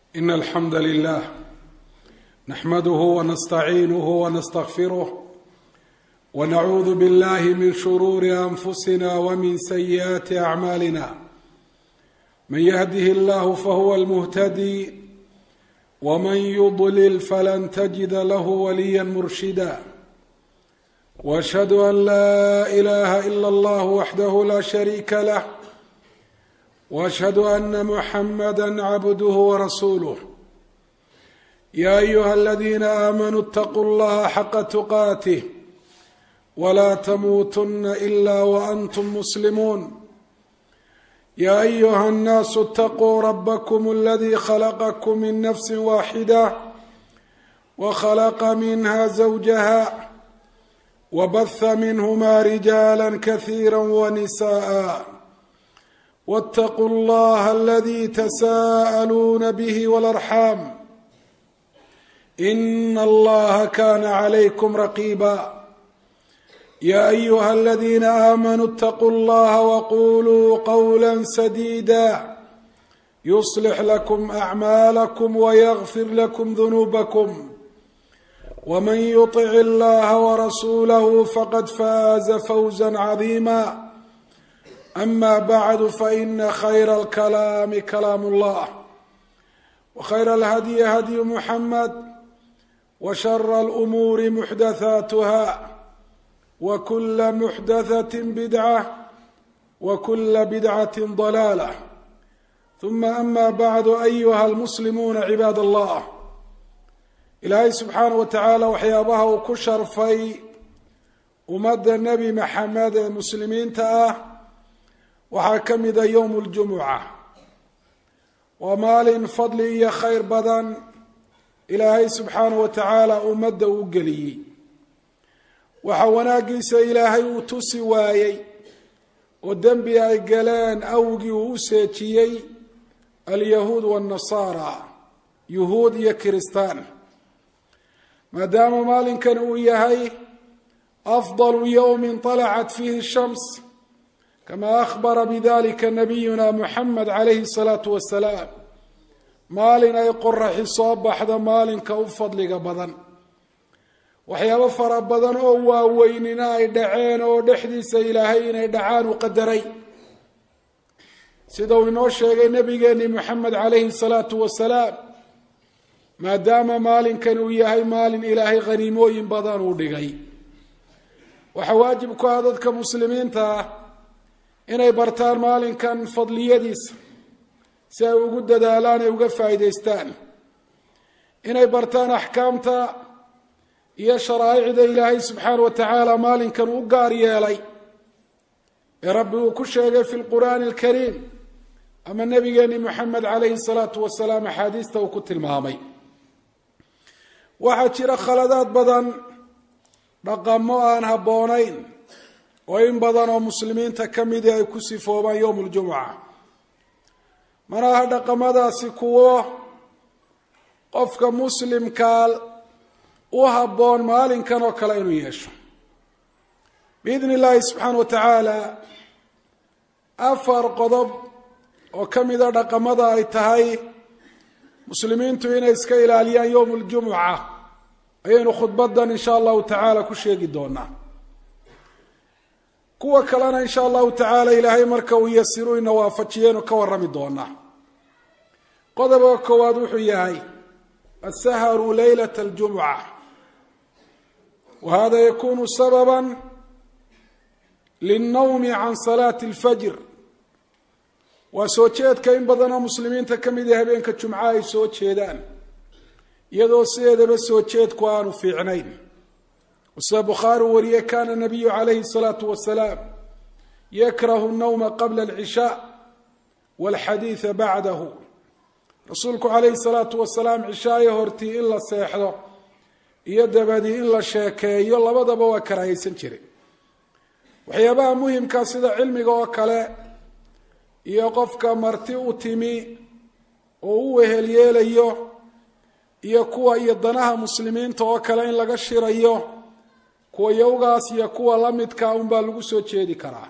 إن الحمد لله نحمده ونستعينه ونستغفره ونعوذ بالله من شرور أنفسنا ومن سيئات أعمالنا من يهده الله فهو المهتدي ومن يضلل فلن تجد له وليا مرشدا واشهد ان لا اله الا الله وحده لا شريك له واشهد ان محمدا عبده ورسوله يا ايها الذين امنوا اتقوا الله حق تقاته ولا تموتن الا وانتم مسلمون يا ايها الناس اتقوا ربكم الذي خلقكم من نفس واحده وخلق منها زوجها وبث منهما رجالا كثيرا ونساء واتقوا الله الذي تساءلون به والارحام ان الله كان عليكم رقيبا يا ايها الذين امنوا اتقوا الله وقولوا قولا سديدا يصلح لكم اعمالكم ويغفر لكم ذنوبكم ومن يطع الله ورسوله فقد فاز فوزا عظيما اما بعد فان خير الكلام كلام الله وخير الهدي هدي محمد وشر الامور محدثاتها وكل محدثه بدعه وكل بدعه ضلاله ثم اما بعد ايها المسلمون عباد الله ilaahay subxaana wa tacaala waxyaabaha uu ku sharfay ummadda nebi maxamed ee muslimiinta ah waxaa ka mida yowm ljumuca waa maalin fadli iyo khayr badan ilaahay subxaana wa tacaala ummadda uu geliyey waxa wanaaggiisa ilaahay uu tusi waayey oo dembi ay galeen awgii uu u seejiyey alyahuud waannasaara yuhuud iyo kiristaan maadaama maalinkan uu yahay afdalu yowmin طalacat fiihi shams kama akhbara bidalika nabiyuna muxamed calayhi الsalaatu wasalaam maalin ay qoraxi soo baxdo maalinka u fadliga badan waxyaabo fara badan oo waaweynina ay dhaceen oo dhexdiisa ilaahay inay dhacaan u qadaray sida uu inoo sheegay nabigeeni moxamed calayhi الsalaatu wasalaam maadaama maalinkan uu yahay maalin ilaahay khaniimooyin badan uu dhigay waxaa waajib ku ah dadka muslimiinta ah inay bartaan maalinkan fadliyadiisa si ay ugu dadaalaan ay uga faa'iidaystaan inay bartaan axkaamta iyo sharaa'icda ilaahay subxaana wa tacaala maalinkan u gaar yeelay ee rabbi uu ku sheegay fi lqur'aani alkariim ama nabigeeni moxamed calayhi salaatu wasalaam axaadiista uu ku tilmaamay waxaa jira khaladaad badan dhaqamo aan habboonayn oo in badan oo muslimiinta ka midii ay ku sifoobaan yowm ljumuca mana aha dhaqamadaasi kuwo qofka muslimkaa u habboon maalinkan oo kale inuu yeesho biidni illaahi subxaana wa tacaala afar qodob oo ka mida dhaqamada ay tahay muslimiintu inay iska ilaaliyaan yowm ljumuca ayaynu khudbadan insha allahu tacaala ku sheegi doonaa kuwa kalena insha allahu tacaala ilaahay marka uu yasiru ina waafajiyaynu ka warami doonaa qodobka koowaad wuxuu yahay asaharu leylat اljumuca wa hada yakunu sababa lلnawmi can salaati اlfajr waa soo jeedka in badanoo muslimiinta ka mid a habeenka jumca ay soo jeedaan iyadoo sideedaba soo jeedku aanu fiicnayn sida bukhaari wariye kana nabiyu calayhi الsalaatu wasalaam yakrahu الnawma qabla اlcishaa wاlxadiida bacdahu rasuulku calayhi الsalaatu wasalaam cishaayo hortii in la seexdo iyo dabadii in la sheekeeyo labadaba waa karaahaysan jiray waxyaabaha muhimka sida cilmiga oo kale iyo qofka marti u timi oo u wehel yeelayo iyo kuwa iyo danaha muslimiinta oo kale in laga shirayo kuwa yowgaas iyo kuwa la midka unbaa lagu soo jeedi karaa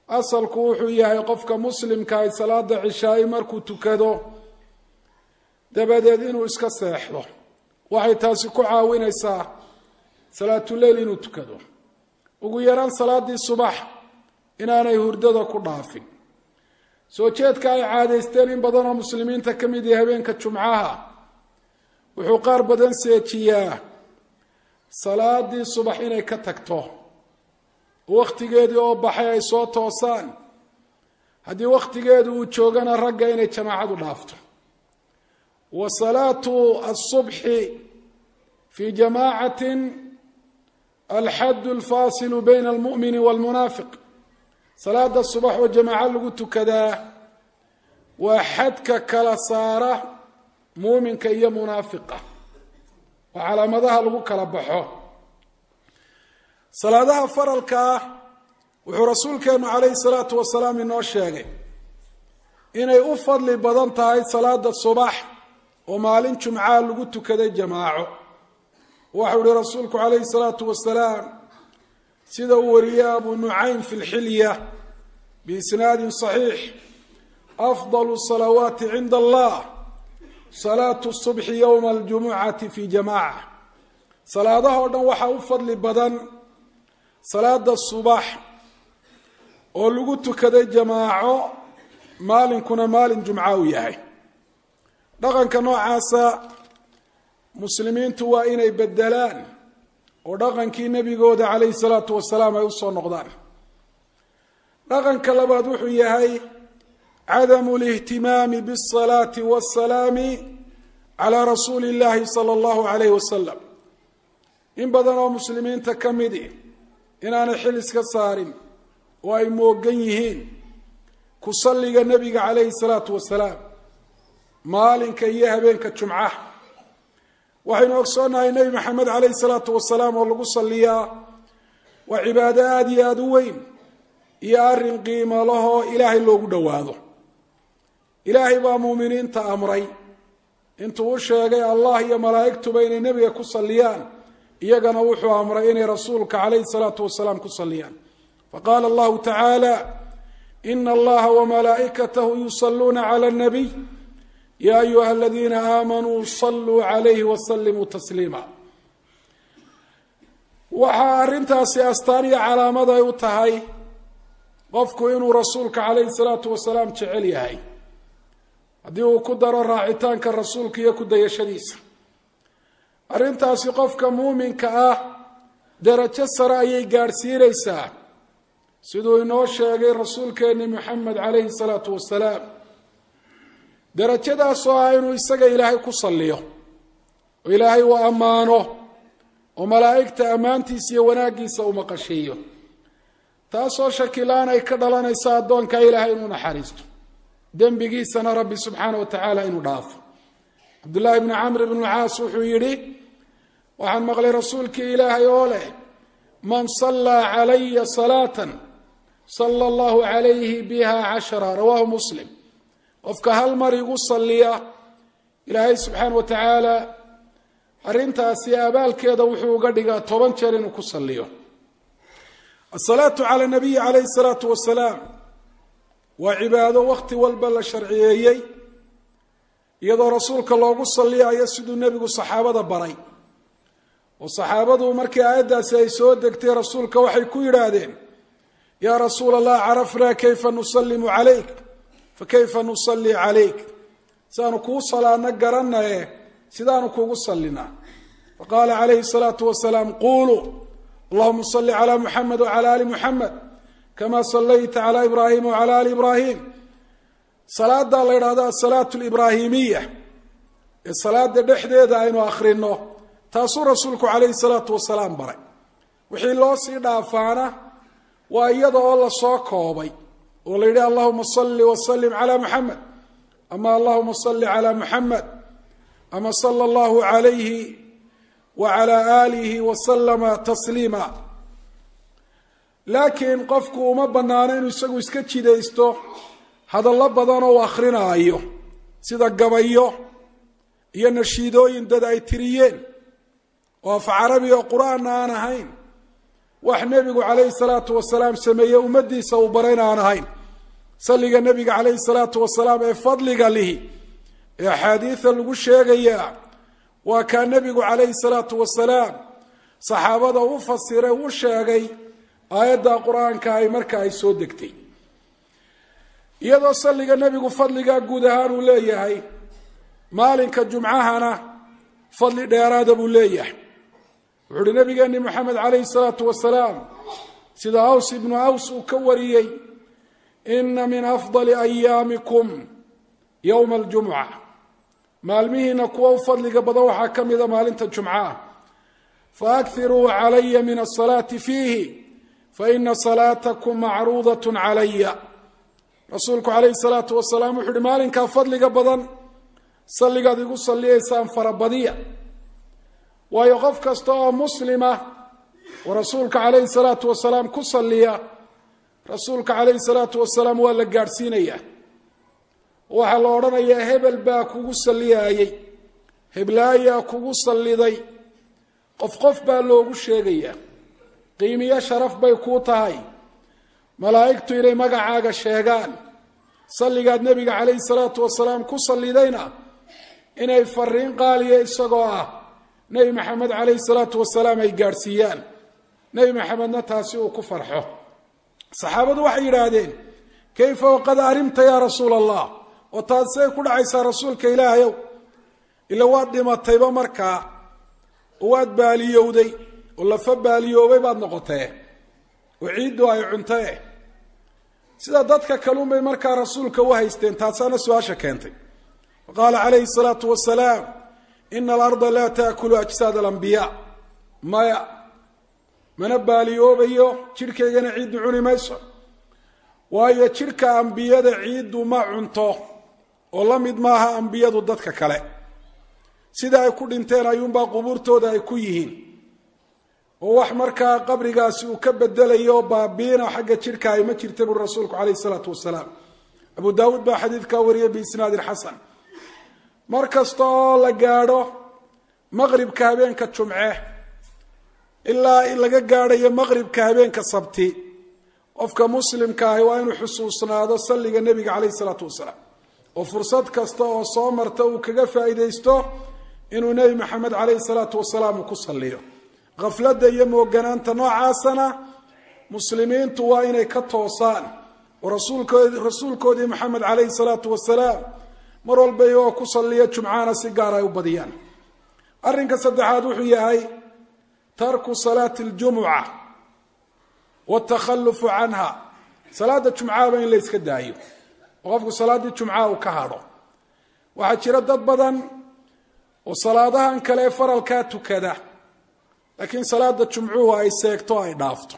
asalku wuxuu yahay qofka muslimka ay salaada cishaayi markuu tukado dabadeed inuu iska seexdo waxay taasi ku caawinaysaa salaatuleyl inuu tukado ugu yaraan salaadii subax inaanay hurdada ku dhaafin soo jeedka ay caadaysteen in badan oo muslimiinta ka mid yahay habeenka jumcaha wuxuu qaar badan seejiyaa salaadii subax inay ka tagto wakhtigeedii oo baxay ay soo toosaan haddii wakhtigeedu uu joogana ragga inay jamaacadu dhaafto wa salaatu asubxi fi jamaacatin alxaddu alfaasilu bayna almu'mini waalmunaafiq salaada subax oo jamaaco lagu tukadaa waa xadka kala saara muuminka iyo munaafiqa waa calaamadaha lagu kala baxo salaadaha faralka ah wuxuu rasuulkeenu calayhi salaatu wasalaam inoo sheegay inay u fadli badan tahay salaada subax oo maalin jumcaa lagu tukaday jamaaco waxau ihi rasuulku calayhi salaatu wasalaam sida uu wariyey abu nucaym fi lxilya biisnaadin saxiix afdalu salawaati cinda allah salaatu subxi yowma aljumucati fi jamaca salaadahoo dhan waxaa u fadli badan salaada subax oo lagu tukaday jamaaco maalinkuna maalin jumca uu yahay dhaqanka noocaasa muslimiintu waa inay bedelaan oo dhaqankii nebigooda calayhi salaatu wasalaam ay usoo noqdaan dhaqanka labaad wuxuu yahay cadamu lihtimaami biasalaati waasalaami calaa rasuuli illaahi sala allahu calayhi wasalam in badan oo muslimiinta ka midi inaanay xil iska saarin oo ay moogan yihiin ku salliga nebiga calayhi salaatu wasalaam maalinka iyo habeenka jumcaha waxaynu ogsoonnahay nebi maxamed calayhi salaatu wasalaam oo lagu salliyaa waa cibaado aada iyo aada u weyn iyo arrin qiimo lahoo ilaahay loogu dhowaado ilaahay baa muuminiinta amray intuu u sheegay allah iyo malaa'igtuba inay nebiga ku salliyaan iyagana wuxuu amray inay rasuulka calayhi salaatu wasalaam ku salliyaan faqaala allahu tacaala ina allaha wamalaa'ikatahu yusalluuna cala nabiy ya ayuha aladiina aamanuu saluu calayhi wasalimuu tasliima waxaa arrintaasi astaan iyo calaamad ay u tahay qofku inuu rasuulka calayhi salaatu wasalaam jecel yahay haddii uu ku daro raacitaanka rasuulka iyo ku dayashadiisa arrintaasi qofka muuminka ah darajo sare ayay gaadhsiinaysaa siduu inoo sheegay rasuulkeeni moxamed calayhi salaatu wasalaam darajadaas oo ah inuu isaga ilaahay ku salliyo oo ilaahay uu ammaano oo malaa'igta ammaantiisa iyo wanaaggiisa uu maqashiiyo taasoo shakilaan ay ka dhalanaysa addoonka ilaahay inuu naxariisto dembigiisana rabbi subxaana wa tacaala inuu dhaafo cabdullaahi bni camr bn lcaas wuxuu yidhi waxaan maqlay rasuulkii ilaahay oo leh man sallaa calaya salaatan sala allahu calayhi biha cashara rawaahu muslim qofka hal mar igu salliya ilaahay subxaana wa tacaala arrintaasi abaalkeeda wuxuu uga dhigaa toban jeer inuu ku salliyo asalaatu cala nabiyi calayhi salaatu wasalaam waa cibaado wakhti walba la sharciyeeyey iyadoo rasuulka loogu salliyayo siduu nebigu saxaabada baray oo saxaabadu markii aayaddaasi ay soo degtay rasuulka waxay ku yidhaahdeen yaa rasuula allah carafnaa kayfa nusallimu calayk fakayfa nusalli calayk sidaanu kuu salaadno garanaye sidaanu kuugu sallinaa faqaala calayhi salaatu wasalaam quuluu allahuma salli calaa muxamed wacala ali muxamed kama sallayta calaa ibraahima wacala ali ibraahim salaadaa la yidhahdo asalaatu libraahimiya ee salaada dhexdeeda aynu akhrino taasuu rasuulku calayhi salaatu wasalaam baray wixii loo sii dhaafaana waa iyada oo lasoo koobay oo la yidhi allahuma salli wasalim calaa muxamed ama allahuma salli calaa muxamed ama sala allahu calayhi wacala aalihi wasalama tasliima laakiin qofku uma banaano inuu isagu iska jidaysto hadallo badan oo u akrinaayo sida gabayo iyo nashiidooyin dad ay tiriyeen oo af carabi oo qur-aanna aan ahayn wax nebigu calayhi salaatu wasalaam sameeye ummaddiisa uu barayna aan ahayn salliga nebiga calayhi salaatu wasalaam ee fadliga lihi ee axaadiida lagu sheegayaa waa kaa nebigu calayhi salaatu wasalaam saxaabada u fasiray u sheegay aayadda qur-aanka ay marka ay soo degtay iyadoo salliga nebigu fadligaa guud ahaan uu leeyahay maalinka jumcahana fadli dheeraada buu leeyahay wuxuu uhi nabigeeni moxamed calayhi salaatu wasalaam sida aws ibnu aws uu ka wariyey ina min afdali ayaamikum yowma aljumca maalmihiina kuwa u fadliga badan waxaa ka mida maalinta jumcaah faakiruu calaya min asalaati fiihi faina salaatakum macruudat calaya rasuulku calayhi salaatu wasalaam wuxu uhi maalinkaa fadliga badan salligaad igu salliyaysaan farabadiya waayo qof kasta oo muslima oo rasuulka calayhi salaatu wasalaam ku salliya rasuulka calayhi salaatu wasalaam waa la gaadhsiinayaa waxaa la odhanayaa hebel baa kugu salliyaayey heblaayaa kugu salliday qof qof baa loogu sheegayaa qiimiyo sharaf bay kuu tahay malaa'igtu inay magacaaga sheegaan salligaad nebiga calayhi salaatu wasalaam ku sallidayna inay fariin qaaliya isagoo ah nebi maxamed calayhi salaatu wasalaam ay gaadhsiiyaan nebi maxamedna taasi uu ku farxo saxaabadu waxay yidhaahdeen kayfa waqad arimta yaa rasuula allah oo taasay ku dhacaysaa rasuulka ilaahayow ila waad dhimatayba markaa oo waad baaliyowday oo lafa baaliyoobay baad noqotee oo ciiddu ay cuntee sida dadka kalunbay markaa rasuulka u haysteen taasaana su-aasha keentay qaala calayhi salaatu wasalaam ina alarda laa taakulu ajsaad alambiyaa maya mana baaliyoobayo jidhkaygana ciiddu cuni mayso waayo jidhka ambiyada ciiddu ma cunto oo la mid maaha ambiyadu dadka kale sida ay ku dhinteen ayuunbaa qubuurtooda ay ku yihiin oo wax markaa qabrigaasi uu ka bedelayo baabiina xagga jidhka ay ma jirta buri rasuulku calayhi salaatu wasalaam abu daawuud baa xadiidkaa wariyay biisnaadin xasan mar kasta oo la gaadho maqribka habeenka jumce ilaa laga gaadhayo maqribka habeenka sabti qofka muslimka ahi waa inuu xusuusnaado salliga nebiga calayhi salaatu wasalaam oo fursad kasta oo soo marta uu kaga faa'iidaysto inuu nebi maxamed calayhi salaatu wasalaam uu ku salliyo khafladda iyo mooganaanta noocaasana muslimiintu waa inay ka toosaan oo rasuulkoodi rasuulkoodii maxamed calayhi salaatu wasalaam mar walba iyagoo ku salliya jumcahana si gaar ay u badiyaan arrinka saddexaad wuxuu yahay tarku salaati aljumuca watakhalufu canha salaada jumcahaba in la yska daayo oo qofku salaaddii jumcaha uu ka hadho waxaa jira dad badan oo salaadahan kale ee faralkaa tukada laakiin salaada jumcuhu ay seegto ay dhaafto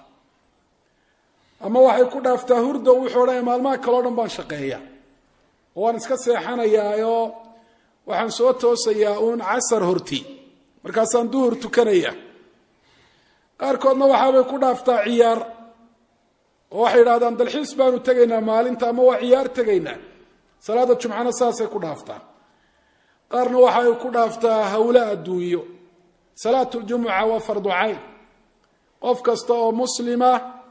ama waxay ku dhaaftaa hurdo wuxuu odhanaya maalmaha kaleo dhan baan shaqeeya oo waan iska seexanayaayoo waxaan soo toosayaa uun casar horti markaasaan duhur tukanaya qaarkoodna waxaabay ku dhaaftaa ciyaar oo waxay yidhahdaan dalxiis baanu tegaynaa maalinta ama waa ciyaar tegaynaa salaada jumcana saasay ku dhaaftaa qaarna waxay ku dhaaftaa hawle adduunyo salaatu ljumuca waa fardu cayn qof kasta oo muslima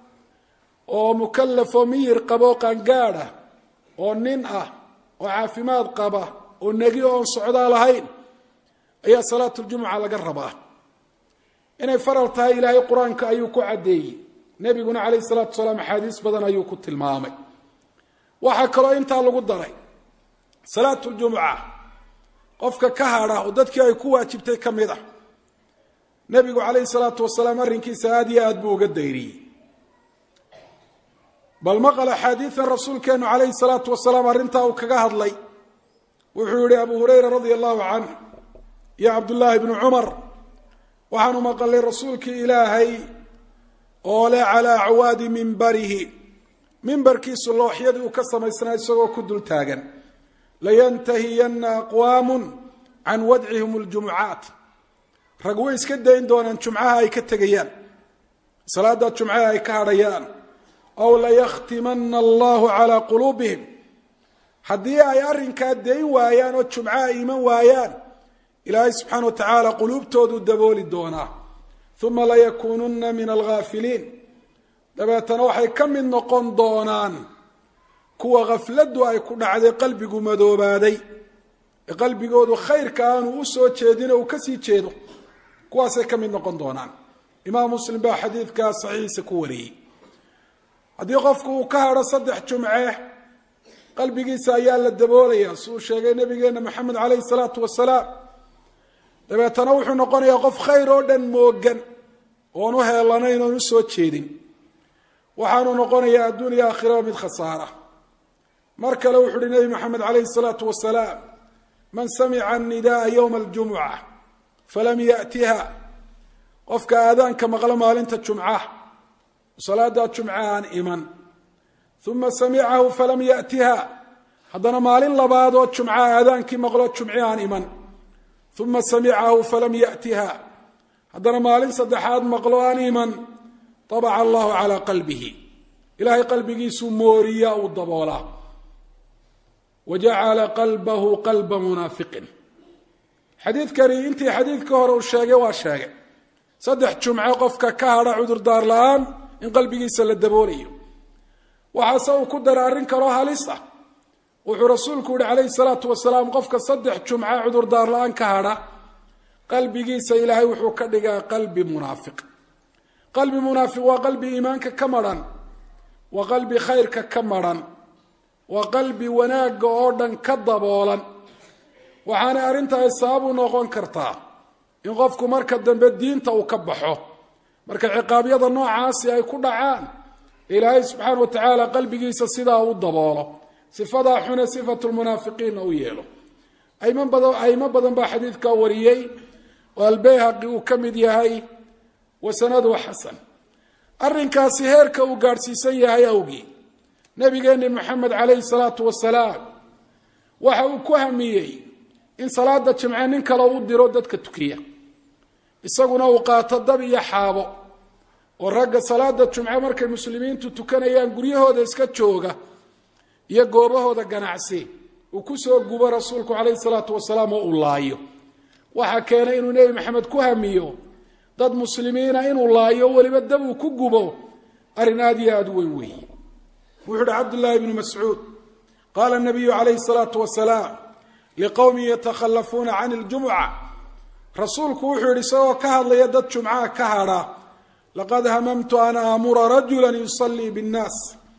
oo mukalafoo miyir qabo qaangaad ah oo nin ah oo caafimaad qaba oo negi oon socdaa lahayn ayaa salaatuljumuca laga rabaa inay faral tahay ilaahay qur-aanka ayuu ku caddeeyey nebiguna calayhi salaatu wasalaam axaadiis badan ayuu ku tilmaamay waxaa kaloo intaa lagu daray salaatuljumuca qofka ka hadha oo dadkii ay ku waajibtay ka mid ah nebigu calayhi salaatu wasalaam arrinkiisa aada iyo aad buu uga dayriyey bal maqal axaadiidan rasuulkeenu calayhi salaatu wasalaam arrintaa uu kaga hadlay wuxuu yihi abu hurayra radia allahu canh iyo cabdullaahi bnu cumar waxaanu maqalay rasuulkii ilaahay oo leh calaa acwaadi mimbarihi mimbarkiisu looxyadii uu ka samaysnaa isagoo ku dul taagan layantahiyanna aqwaamun can wadcihim ljumucaat rag way iska dayn doonaan jumcaha ay ka tegayaan salaada jumcaha ay ka hadhayaan aw layakhtimana allahu calaa quluubihim haddii ay arrinkaa dayn waayaan oo jumcaha iman waayaan ilaahay subxaana wa tacaala quluubtoodu dabooli doonaa uma layakuununa min alghaafiliin dabeetana waxay ka mid noqon doonaan kuwa khafladdu ay ku dhacday qalbigu madoobaaday ee qalbigoodu khayrka aanu u soo jeedino uu kasii jeedo kuwaasay ka mid noqon doonaan imaam muslim baa xadiidkaa saxiixiisa ku wariyey haddii qofku uu ka hadho saddex jumce qalbigiisa ayaa la daboolaya si uu sheegay nabigeena maxamed caleyhi salaatu wasalaam dabeetana wuxuu noqonayaa qof khayr oo dhan moogan oon u heelanayn oon usoo jeedin waxaanu noqonayaa adduuniya aakhiraba mid khasaara mar kale wuxu uhi nebi maxamed caleyhi salaatu wasalaam man samica anidaaa yowma aljumuca falam yatiha qofka aadaanka maqlo maalinta jumca salaadaa jumca aan iman uma samicahu falam yatiha haddana maalin labaad oo jumca aadaankii maqlo jumci aan iman uma samicahu falam yatiha haddana maalin saddexaad maqlo aan iman abaca allahu calaa qalbihi ilahay qalbigiisuu mooriya uu daboolaa wa jacala qalbahu qalba munaafiqin xadiidkani intii xadiidka hore uu sheegay waa sheegay saddex jumce qofka ka hadha cudurdaar la-aan in qalbigiisa la daboolayo waxaase uu ku dara arrin kaloo halis ah wuxuu rasuulku yihi calayhi salaatu wasalaam qofka saddex jumce cudurdaar la-aan ka hadha qalbigiisa ilaahay wuxuu ka dhigaa qalbi munaafiq qalbi munaafiq waa qalbi iimaanka ka madhan waa qalbi khayrka ka madhan waa qalbi wanaagga oo dhan ka daboolan waxaanay arrintaasi sabab u noqon kartaa in qofku marka dambe diinta uu ka baxo marka ciqaabyada noocaasi ay ku dhacaan ilaahay subxaana wa tacaala qalbigiisa sidaa u daboolo sifadaa xune sifatu lmunaafiqiinna u yeelo aymo badan aymo badan baa xadiidkaa wariyey oo albayhaqi uu ka mid yahay wa sanadu xasan arrinkaasi heerka uu gaadhsiisan yahay awgii nabigeeni maxamed calayhi salaatu wasalaam waxa uu ku hamiyey in salaada jimce nin kale u diro dadka tukiya isaguna uu qaato dab iyo xaabo oo ragga salaada jumce markay muslimiintu tukanayaan guryahooda iska jooga iyo goobahooda ganacsi uu kusoo gubo rasuulku calayhi salaatu wasalaam oo uu laayo waxaa keenay inuu nebi maxamed ku hamiyo dad muslimiina inuu laayo weliba dab uu ku gubo arrin aada iyo aada u weyn weeye wuxuu uhi cabdullaahi bnu mascuud qaala nabiyu calayhi salaatu wasalaam liqowmin yatakhalafuuna can iljumuca rasuulku wuxuu yidhi isagoo ka hadlaya dad jumcaha ka hadha laqad hamamtu an aamura rajula yusallii binnaas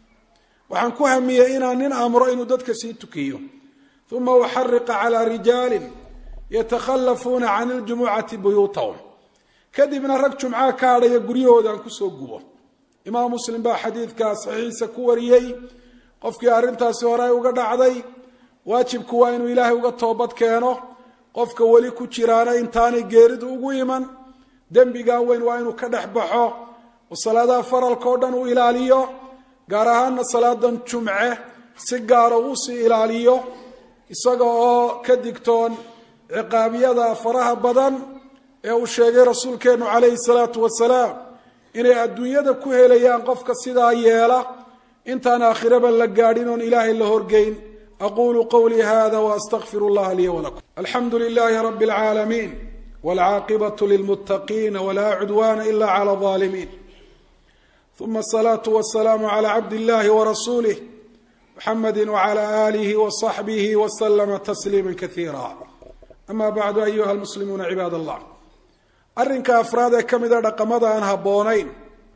waxaan ku hamiyey inaan nin amro inuu dadka sii tukiyo uma uxariqa calaa rijaalin yatakhalafuuna can iljumucati buyuutahum kadibna rag jumcaha ka hadhaya guryahoodaan kusoo gubo imaam muslim baa xadiidkaa saxiixiisa ku wariyey qofkii arrintaasi hore ay uga dhacday waajibku waa inuu ilaahay uga toobad keeno qofka weli ku jiraana intaanay geeridu ugu iman dembigaa weyn waa inuu ka dhex baxo oo salaadaha faralka oo dhan uu ilaaliyo gaar ahaana salaadan jumce si gaara uu sii ilaaliyo isaga oo ka digtoon ciqaabyada faraha badan ee uu sheegay rasuulkeennu calayhi salaatu wasalaam inay adduunyada ku helayaan qofka sidaa yeela intaan aakhiraba la gaadhin oon ilaahay la horgeyn aqulu qawlii hada waastaqfir اllaha lii wlakum alxamdu lilahi rab اlcaalamiin wاlcaaqibaة lilmutaqiina wla cudwana ila clى الظaalimiin uma الصlaaة wالsalaam عlى cabd اllahi wrasulih mxamedi wعlى آlih وصaxbih wslma تsliima kaiira ama bacdu ayuha lmuslimuuna cibaad allah arrinka afraad ee ka mida dhaqamada aan habboonayn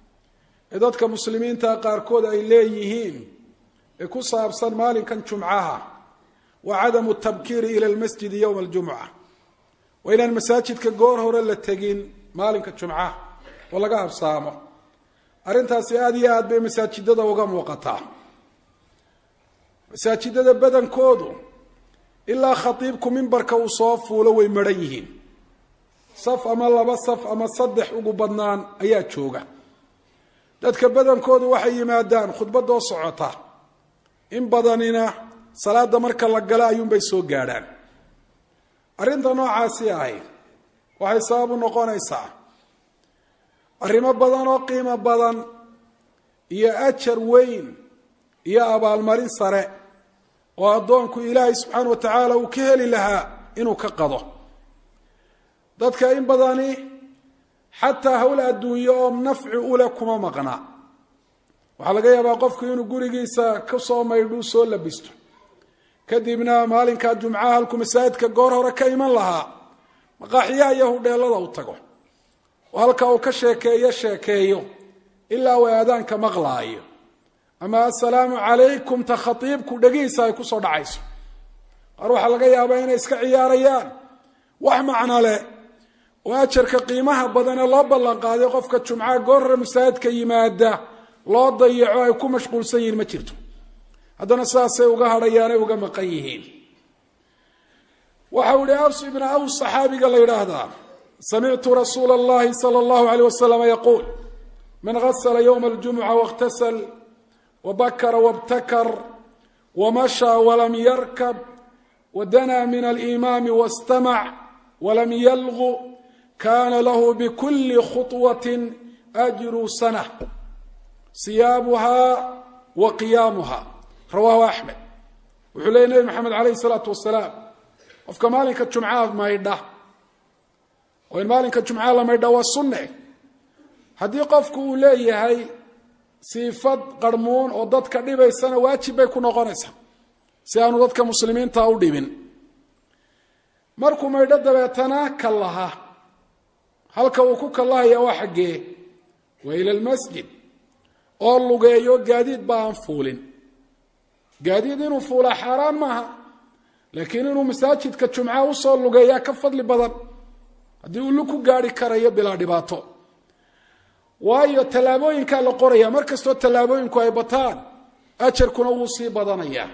ee dadka muslimiinta qaarkood ay leeyihiin ee ku saabsan maalinkan jumcaha waa cadamu tabkiiri ila lmasjidi yowma aljumca waa inaan masaajidka goor hore la tegin maalinka jumcaha oo laga habsaamo arrintaasi aada iyo aad bay masaajidada uga muuqataa masaajidada badankoodu ilaa khatiibku mimbarka uu soo fuulo way maran yihiin saf ama laba saf ama saddex ugu badnaan ayaa jooga dadka badankoodu waxay yimaadaan khudbadoo socota in badanina salaada marka la galo ayuunbay soo gaadhaan arrinta noocaasi ahi waxay sabab u noqonaysaa arrimo badan oo qiimo badan iyo ajar weyn iyo abaalmarin sare oo addoonku ilaahay subxaana wa tacaala uu ka heli lahaa inuu ka qado dadka in badani xataa hawl adduunyo oo nafci uleh kuma maqna waxaa laga yaabaa qofku inuu gurigiisa ka soo maydhuu soo labisto kadibna maalinkaa jumcaha halkuu masaajidka goor hore ka iman lahaa maqaaxiyaha iyo hudheelada u tago oo halka uu ka sheekeeyo sheekeeyo ilaa uu aadaanka maqlaayo ama assalaamu calaykum ta khatiibku dhegihiisa ay kusoo dhacayso qaar waxaa laga yaabaa inay iska ciyaarayaan wax macno leh oo ajarka qiimaha badan ee loo ballan qaaday qofka jumcaha goor hore masaajidka yimaada loo dayaco ay ku mashquulsan yihiin ma jirto haddana sidaasay uga hadhayaanay uga maqan yihiin waxa uu ihi aws ibna aws saxaabiga la yidhaahdaa samictu rasuula اllahi salى اllahu alيyh waslama yaquul man gasla ywma اljumuca waاktasl wabakara wاbtakar wamashaa walam yarkab wadanaa min alimaami wاstamac walam yalgu kana lahu bkuli khuطwaة ajru sana siyaabuha wa qiyaamuha rawahu axmed wuxuu leeyay nebi maxamed alayh الsalaatu wasalaam qofka maalinka jumcaha maydha oo in maalinka jumcaha la maydha waa sunne haddii qofku uu leeyahay siifad qarmuun oo dadka dhibaysana waajib bay ku noqonaysaa si aanu dadka muslimiinta u dhibin markuu maydho dabeetana kallaha halka uu ku kallahaya waa xaggee waa ila lmasjid oo lugeeyo gaadiid ba aan fuulin gaadiid inuu fuulaa xaaraan maaha laakiin inuu masaajidka jumcaha usoo lugeeyaa ka fadli badan haddii uu lu ku gaari karayo bilaa dhibaato waayo tallaabooyinkaa la qoraya mar kastoo tallaabooyinku ay bataan ajarkuna wuu sii badanayaa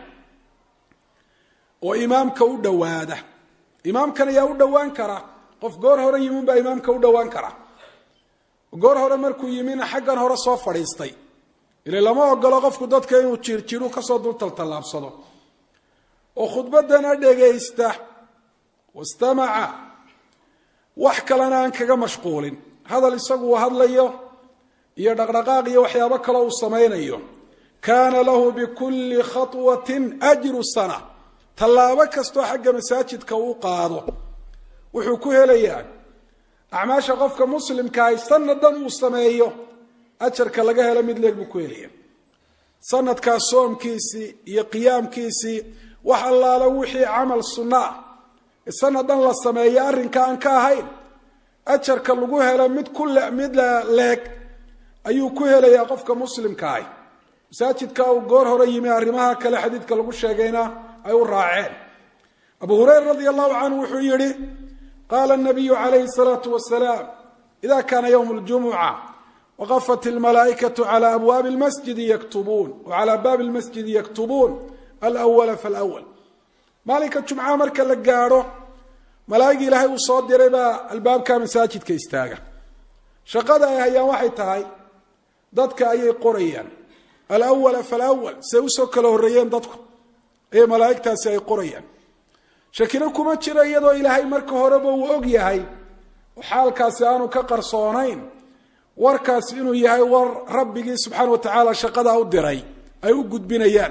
oo imaamka u dhowaada imaamkan ayaa u dhowaan kara qof goor hore yimin baa imaamka u dhowaan kara goor hore markuu yimina xaggan hore soo fadhiistay ile lama ogolo qofku dadka inuu jiirjiru kasoo dul taltallaabsado oo khudbaddana dhegaysta wastamaca wax kalena aan kaga mashquulin hadal isagu uu hadlayo iyo dhaqdhaqaaq iyo waxyaabo kale uu samaynayo kaana lahu bikulli khatwatin ajru sana tallaabo kastoo xagga masaajidka uu qaado wuxuu ku helayaa acmaasha qofka muslimkaahi sanadan uu sameeyo ajarka laga helo mid leeg buu ku helaya sanadkaas soomkiisii iyo qiyaamkiisii wax allaala wixii camal sunno ah sanadan la sameeyo arrinka aan ka ahayn ajarka lagu helo mid ku mid leeg ayuu ku helayaa qofka muslimkaahi masaajidka uu goor hore yimi arrimaha kale xadiidka lagu sheegayna ay u raaceen abu hureyra radi allahu canhu wuxuu yihi qaala nabiyu calayhi salaatu wasalaam ida kaana ywm ljumuca waqafat almalaa'ikatu cala abwaabi lmasjidi yaktubuun wacala baabi lmasjidi yaktubuun alwala falwal maalinka jumcaha marka la gaadho malaa'igii ilaahay uu soo diray baa albaabka masaajidka istaaga shaqada ay hayaan waxay tahay dadka ayay qorayaan alwala falwal say usoo kala horreeyeen dadku ayay malaa'igtaasi ay qorayaan shakino kuma jiro iyadoo ilaahay marka horeba uu og yahay oo xaalkaasi aanu ka qarsoonayn warkaasi inuu yahay war rabbigii subxaana wa tacaala shaqadaa u diray ay u gudbinayaan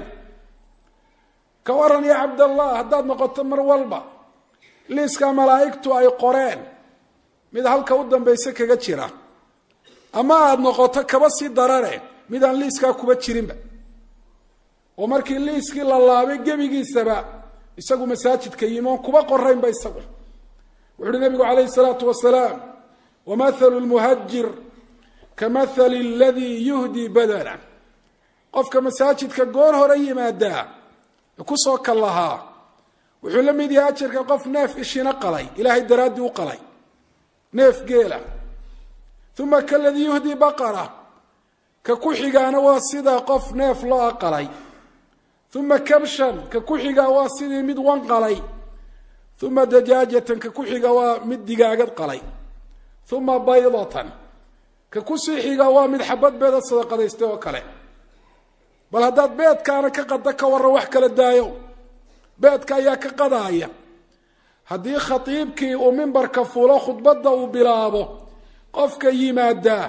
ka waran ya cabdallah haddaad noqoto mar walba liiska malaa'igtu ay qoreen mid halka u dambayse kaga jira ama aada noqoto kaba sii darane mid aan liiskaa kuba jirinba oo markii liiskii la laabay gebigiisaba isagu masaajidka yimoon kuba qoraynba isagu wuxu uhi nabigu calayhi salaatu wasalaam wamathalu lmuhajir kamathali aladii yuhdii badana qofka masaajidka goor hore yimaadaa kusoo kal lahaa wuxuu la mid yahay ajarka qof neef ishina qalay ilaahay daraaddii u qalay neef geela uma kaladii yuhdii baqara ka ku xigaana waa sida qof neef loo qalay uma kabshan ka ku xigaa waa sidii mid wan qalay uma dajaajatan ka ku xiga waa mid digaagad qalay uma baydatan ka kusii xiga waa mid xabad beeda sadaqadaystay oo kale bal haddaad beedkaana ka qada ka warran wax kala daayo beedka ayaa ka qadaaya haddii khatiibkii uu mimbarka fulo khudbadda uu bilaabo qofka yimaadaa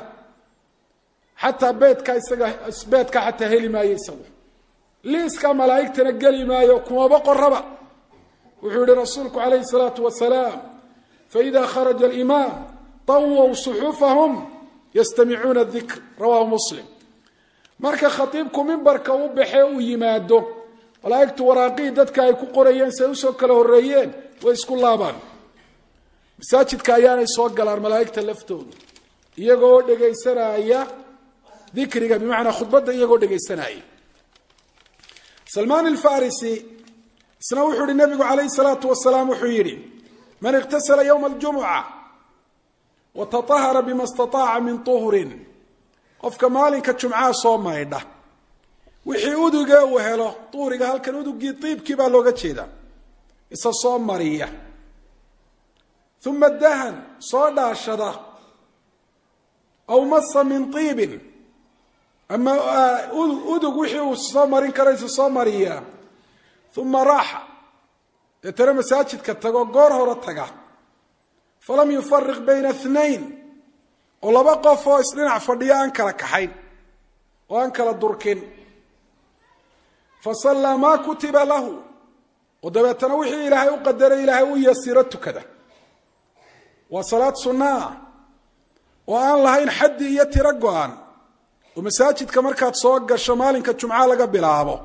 xataa beedka isaga beedka xataa heli maayo isagu liiska malaa'igtana geli maayo kumaba qoraba wuxuu yihi rasuulku calayhi salaatu wasalaam faida kharaja alimaam tawow suxufahum yastamicuuna dikr rawahu muslim marka khatiibku mimbarka u baxee uu yimaado malaa'igtu waraaqihii dadka ay ku qorayeen si ay usoo kala horreeyeen way isku laabaan masaajidka ayaanay soo galaan malaa'igta laftooda iyagoo dhegaysanaya dikriga bimacnaa khudbadda iyagoo dhegaysanaya salmaan alfarisi isna wuxuu yihi nabigu calayhi salaatu wasalaam wuxuu yidhi man iqtasala yowma aljumuca wa taطahara bima istaطaaca min tuhrin qofka maalinka jumcaha soo maydha wixii uduga uu helo duhriga halkan udugii diibkii baa looga jeedaa isa soo mariya uma dahan soo dhaashada aw masa min iibin ama udug wixii uu soo marin karo isa soo mariya uma raaxa deetana masaajidka tago goor hore taga falam yufariq bayna اثnayn oo laba qof oo isdhinac fadhiyo aan kala kaxayn oo aan kala durkin fasallaa maa kutiba lahu oo dabeetana wixii ilaahay u qadaray ilaahay u yasiro tukada waa salaad sunna ah oo aan lahayn xaddi iyo tiro go-an oo masaajidka markaad soo gasho maalinka jumca laga bilaabo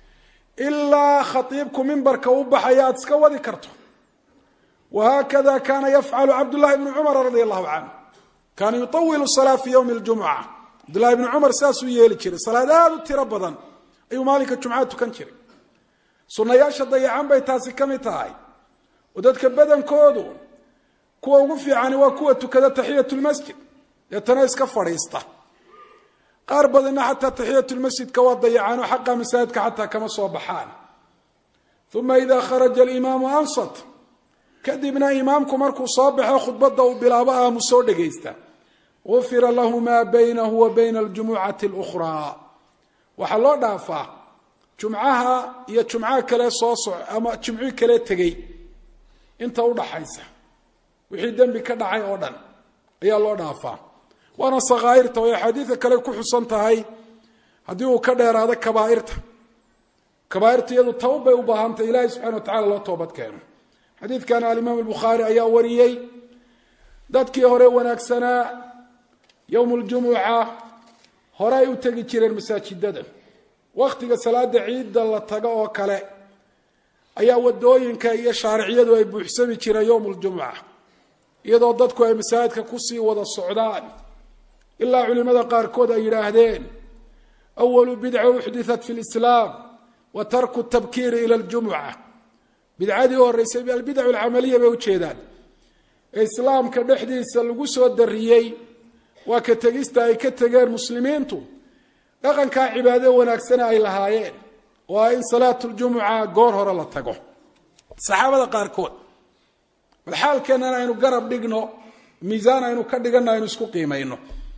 ilaa khatiibku mimbarka u baxaya aada iska wadi karto wahaakada kaana yafcalu cabdullahi bnu cumar radia allahu canhu kaana yutawilu salaa fi ywmi ljumuca cabdullahi bnu cumar saasuu yeeli jiray salaad aada u tiro badan ayuu maalinka jumcaa tukan jiray sunnayaasha dayacan bay taasi ka mid tahay oo dadka badankoodu kuwa ugu fiicani waa kuwa tukada taxiyat lmasjid deetana iska fadhiista qaar badanna xataa taxiyat lmasjidka waa dayacaanoo xaqa masaajidka xataa kama soo baxaan uma ida kharaja alimaamu ansat kadibna imaamku markuu soo baxo khudbadda uu bilaabo aamu soo dhegaysta gufira lahu maa baynahu wa bayna aljumucati اlukhraa waxaa loo dhaafaa jumcaha iyo jumcaha kale soo soc ama jimcii kale tegey inta udhaxaysa wixii dembi ka dhacay oo dhan ayaa loo dhaafaa waana sakhaa'irta way axaadiida kale ku xusan tahay haddii uu ka dheeraado kabaairta kabaairta iyadu tawb bay u baahantay ilaahay subxana wa tacala loo toobad keeno xadiidkan alimaam albukhaari ayaa wariyey dadkii hore wanaagsanaa yowm ljumuca hore ay u tegi jireen masaajidada wakhtiga salaada ciidda la tago oo kale ayaa wadooyinka iyo shaariciyadu ay buuxsami jireen yowm ljumuca iyadoo dadku ay masaajidka kusii wada socdaan ilaa culimada qaarkood ay yidhaahdeen awalu bidca uxditat fi lislaam wa tarku tabkiiri ila ljumuca bidcadii u horreysay albidac alcamaliya bay ujeedaan ee islaamka dhexdiisa lagu soo dariyey waa ka tegista ay ka tegeen muslimiintu dhaqankaa cibaado wanaagsana ay lahaayeen oo ah in salaatu ljumuca goor hore la tago saxaabada qaarkood bal xaalkeennan aynu garab dhigno miisaan aynu ka dhiganno aynu isku qiimayno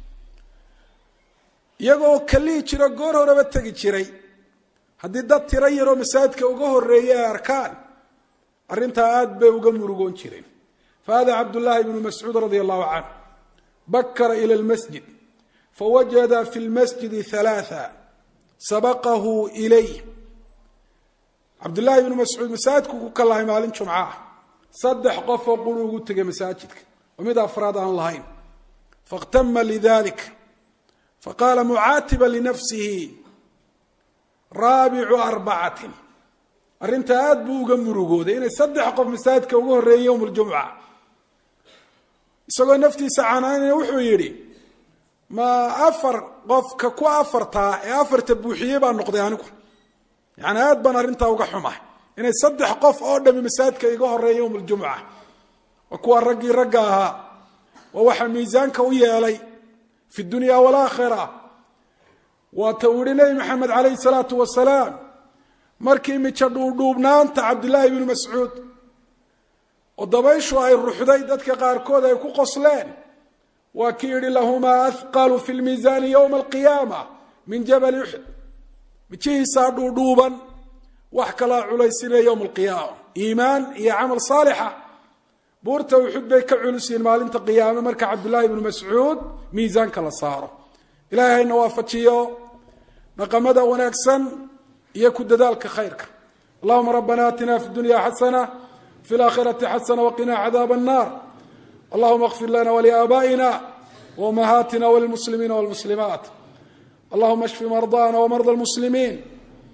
iyagoo kalihi jiro goor horeba tegi jiray haddii dad tiro yaroo masaajidka uga horeeyay ay arkaan arrintaa aada bay uga murugoon jireen fahada cabdullaahi bnu mascuud radia allahu canh bakara ila lmasjid fawajada fi lmasjidi halaaa sabaqahu ilayh cabdullaahi ibnu mascuud masaajidku ku kalahay maalin jumca ah saddex qofoo quri ugu tegay masaajidka oo mid afraad aan lahayn fakhtama lidalik faqaala mucaatiba linafsihi raabicu arbacatin arrintaa aada buu uga murugooday inay saddex qof masaajidka uga horreeyey yowm ljumuca isagoo naftiisa canaanaya wuxuu yidhi ma afar qofka ku afartaa ee afarta buuxiyey baa noqday anigu yani aad baan arrintaa uga xumahay inay saddex qof oo dhami masaajidka iga horeeya yowm ljumuca waa kuwa raggii ragga ahaa waa waxaa miisaanka u yeelay fi dunya walaakhira waata uu yihi nebi maxamed calayhi salaatu wasalaam markii mijo dhuudhuubnaanta cabdillaahi bnu mascuud oo dabayshu ay ruxday dadka qaarkood ay ku qosleen waa kii yihi lahumaa ahqalu fi lmiisaani yowma alqiyaama min jabali uxud mijihiisaa dhuudhuuban wax kalaa culaysinaya yowma alqiyaama iimaan iyo camal saalixa buurta uxud bay ka culusyihiin maalinta qiyaame marka cabdullaahi bnu mascuud miisaanka la saaro ilahay hayna waafajiyo dhaqamada wanaagsan iyo ku dadaalka khayrka allahuma rabbana aatina fi dunya xasana fi laakhirati xasana waqina cadaab الnar allahuma اغfir lana wliaabaئina وأمهاتنا وللمسلمين والمسلمات اللهم اشف مرضانا ومرضى المسلمين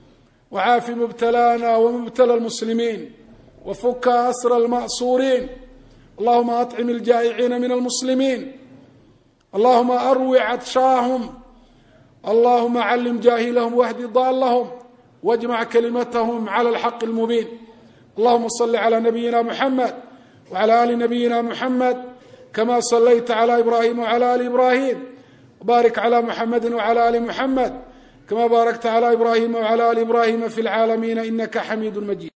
وعاف مبتلانا ومبتلى المسلمين وفك أسر المأسورين اللهم أطعم الجائعين من المسلمين اللهم أروع عطشاهم اللهم علم جاهلهم واهد ضالهم واجمع كلمتهم على الحق المبين اللهم صل على نبينا محمد وعلى آل نبينا محمد كما صليت على إبراهيم وعلى آل إبراهيم وبارك على محمد وعلى آل محمد كما باركت على إبراهيم وعلى آل إبراهيم في العالمين إنك حميد مجيد